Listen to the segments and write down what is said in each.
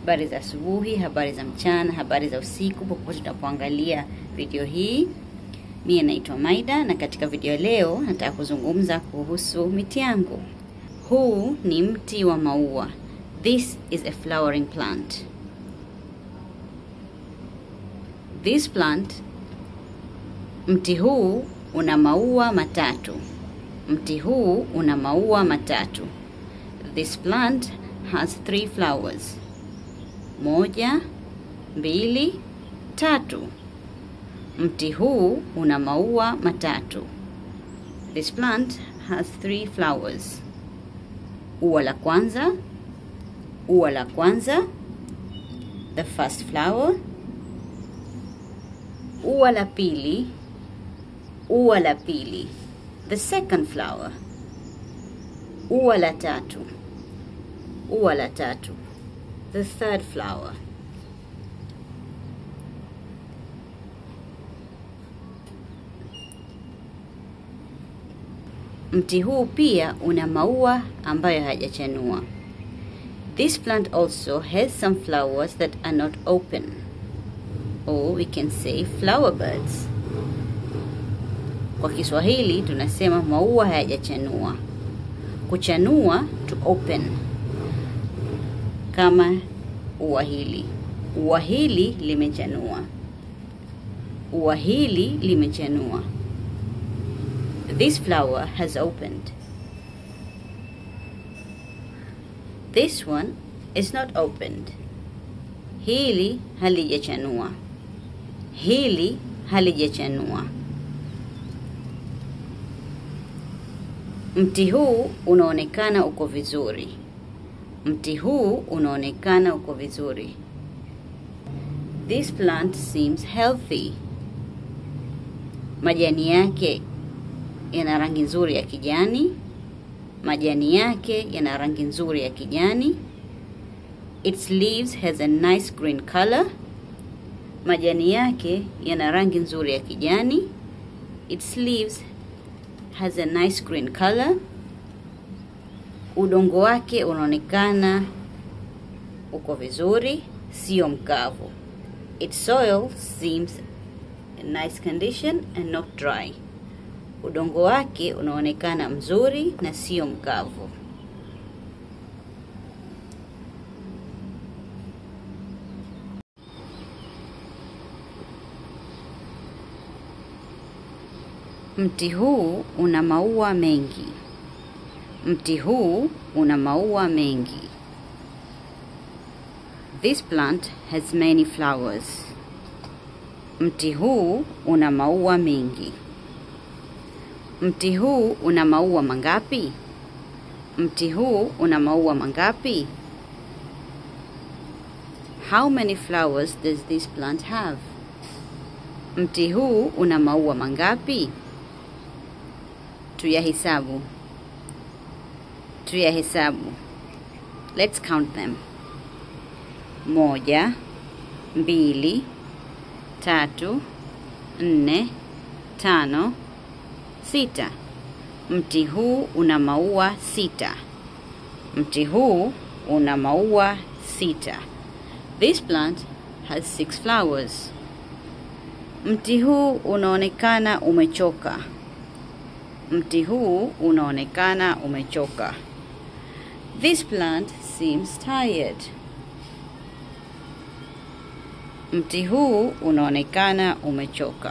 Habari za asubuhi, habari za mchana, habari za usiku, popote tunapoangalia video hii. Mie naitwa Maida na katika video leo nataka kuzungumza kuhusu miti yangu. Huu ni mti wa maua. This is a flowering plant. This plant, mti huu una maua matatu. Mti huu una maua matatu. This plant has three flowers. Moja, mbili, tatu. Mti huu una maua matatu. This plant has three flowers. Ua la kwanza, ua la kwanza, the first flower. Ua la pili, ua la pili, the second flower. Ua la tatu, ua la tatu, the third flower. Mti huu pia una maua ambayo hayajachanua. This plant also has some flowers that are not open. Or we can say flower buds. Kwa Kiswahili tunasema maua hayajachanua. Kuchanua to open. Kama ua hili. Ua hili limechanua. Ua hili limechanua. This flower has opened. This one is not opened. Hili halijachanua. Hili halijachanua. Mti huu unaonekana uko vizuri. Mti huu unaonekana uko vizuri. This plant seems healthy. Majani yake yana rangi nzuri ya kijani. Majani yake yana rangi nzuri ya kijani. Its leaves has a nice green color. Majani yake yana rangi nzuri ya kijani. Its leaves has a nice green color. Udongo wake unaonekana uko vizuri, sio mkavu. Its soil seems in nice condition and not dry. Udongo wake unaonekana mzuri na sio mkavu. Mti huu una maua mengi. Mti huu una maua mengi. This plant has many flowers. Mti huu una maua mengi. Mti huu una maua mangapi? Mti huu una maua mangapi? How many flowers does this plant have? Mti huu una maua mangapi? Tuyahesabu. Tuyahesabu. Let's count them. Moja, mbili, tatu, nne, tano, sita. Mti huu una maua sita. Mti huu una maua sita. This plant has six flowers. Mti huu unaonekana umechoka. Mti huu unaonekana umechoka. This plant seems tired. Mti huu unaonekana umechoka.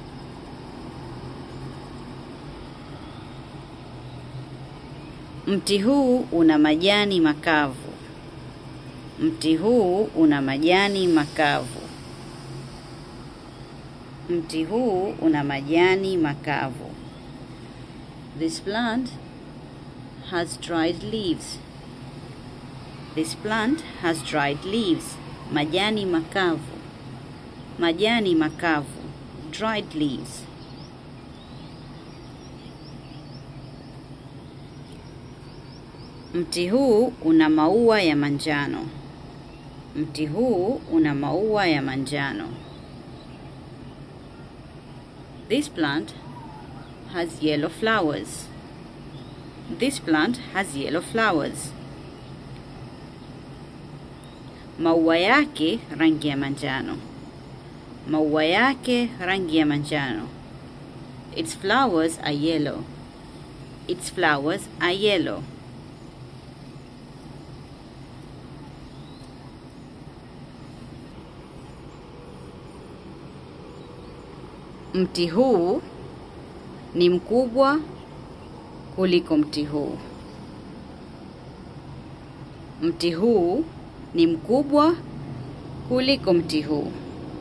Mti huu una majani makavu. Mti huu una majani makavu. Mti huu una majani makavu. This plant has dried leaves. This plant has dried leaves. Majani makavu. Majani makavu. Dried leaves. Mti huu una maua ya manjano. Mti huu una maua ya manjano. This plant has yellow flowers. This plant has yellow flowers. maua yake rangi ya manjano. Maua yake rangi ya manjano. Its flowers are yellow. Its flowers are yellow. Mti huu ni mkubwa kuliko mti huu. Mti huu ni mkubwa kuliko mti huu.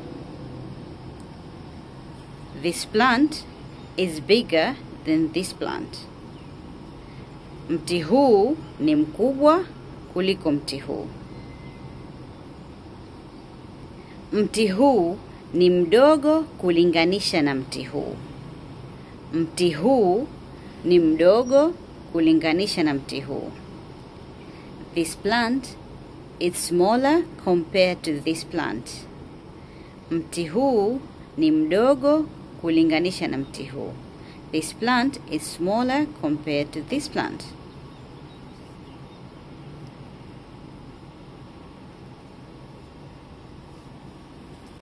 This plant is bigger than this plant. Mti huu ni mkubwa kuliko mti huu. Mti huu ni mdogo kulinganisha na mti huu. Mti huu ni mdogo kulinganisha na mti huu. This plant is smaller compared to this plant. Mti huu ni mdogo kulinganisha na mti huu. This plant is smaller compared to this plant.